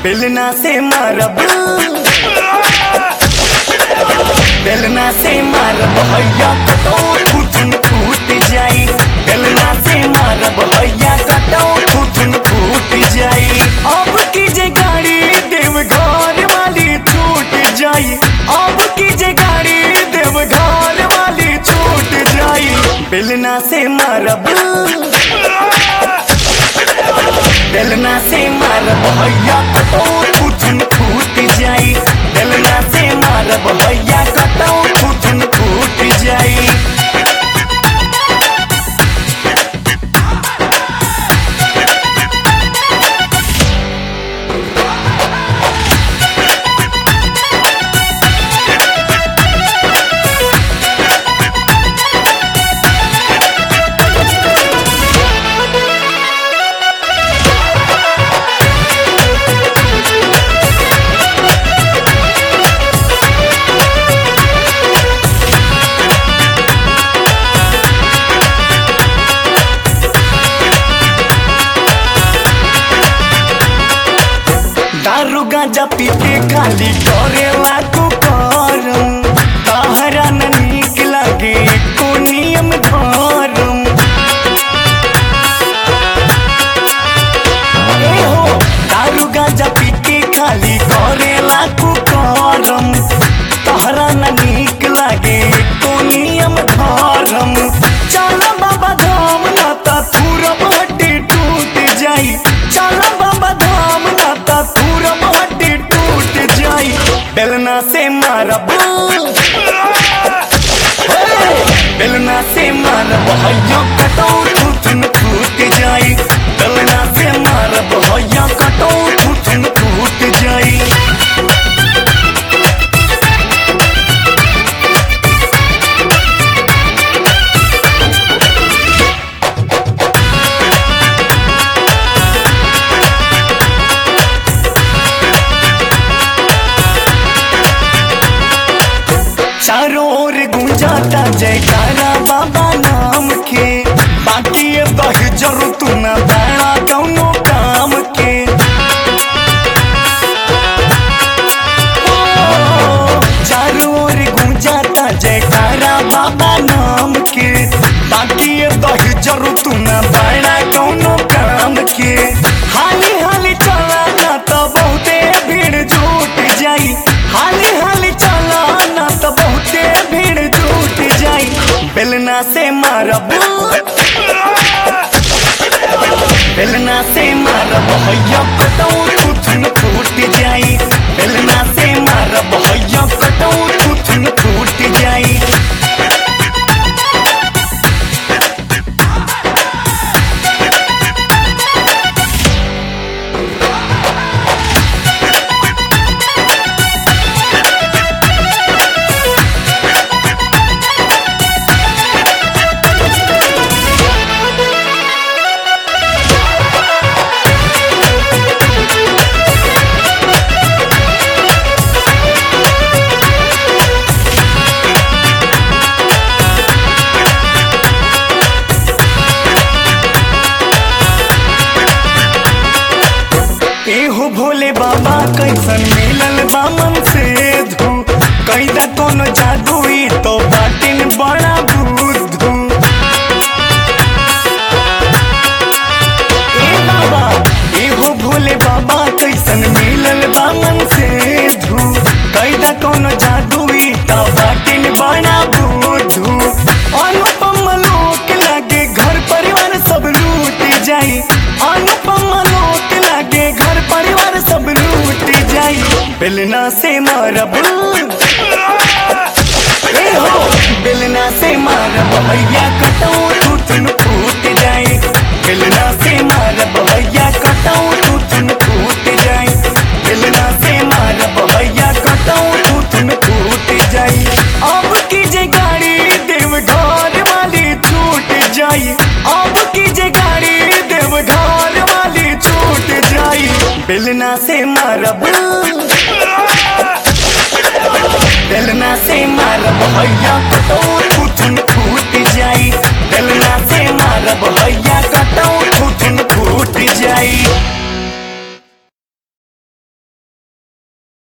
बेलना से मारब बेलना से मारब हैया कटो फुटन फूट जाई बेलना से मारब हैया कटो फुटन फूट जाई अब की जे गाड़ी देव घर वाली छूट जाई अब की जे गाड़ी देव घर वाली छूट जाई बेलना से मारब बेलना से मारब हैया कटो फुटन फूट जाई बेलना से मारब हैया कटो फुटन फूट जाई दारू गांजा पी के खाली करेला को करम तहरा न नीक लगे को नियम धरम ए हो दारू गांजा पी के खाली करेला को करम तहरा न नीक लगे को नियम धरम चल बाबा धाम ना ता थूरम हड्डी टूट जाई चल बाबा धाम ना ता थूरम हड्डी टूट जाई बेलना से मारब हे! बेलना से मारब हैया कटो थूथन फूट जाई बेलना से मारब हैया कटो थूथन फूट जाई चारों ओर गूंजाता जयकारा बाबा नाम के बाकी ये बह जरू तू न बड़ा कौनो काम के ओ, चारों ओर गूंजाता जयकारा बाबा नाम के बाकी ये बह जरू तू न बड़ा कौनो काम के हाली हाली चला ना तो बहुते भीड़ जुट जाई हाली हाली चला ना तो बहुते भीड़ जुट जाई बेलना से मारब बेलना से मारब हैया कटौ थुथुन फूट जाई बेलना से मारब हैया कटौ थुथुन फूट जाई एहो भोले बाबा कैसन मिलल बामन से धू कैदा कोनो जादुई तो बाटिन बड़ा बुद्धू ए बाबा एहो भोले बाबा कैसन मिलल बामन से धू कैदा कोनो जादुई तो बाटिन बड़ा बुद्धू अनुपम लोक लागे घर परिवार सब लूट जाई अनुपम लोक लागे घर परिवार सब लूट जाई बेलना से मारब ए हो बेलना से मारब भैया कटौ टूटन फूट जाई बेलना से मारब भैया कटौ टूटन फूट जाई बेलना से मारब भैया कटौ टूटन फूट जाई अब की जे गाड़ी देव घर वाली छूट जाई अब की जे गाड़ी देव घर वाली छूट जाई बेलना से मारब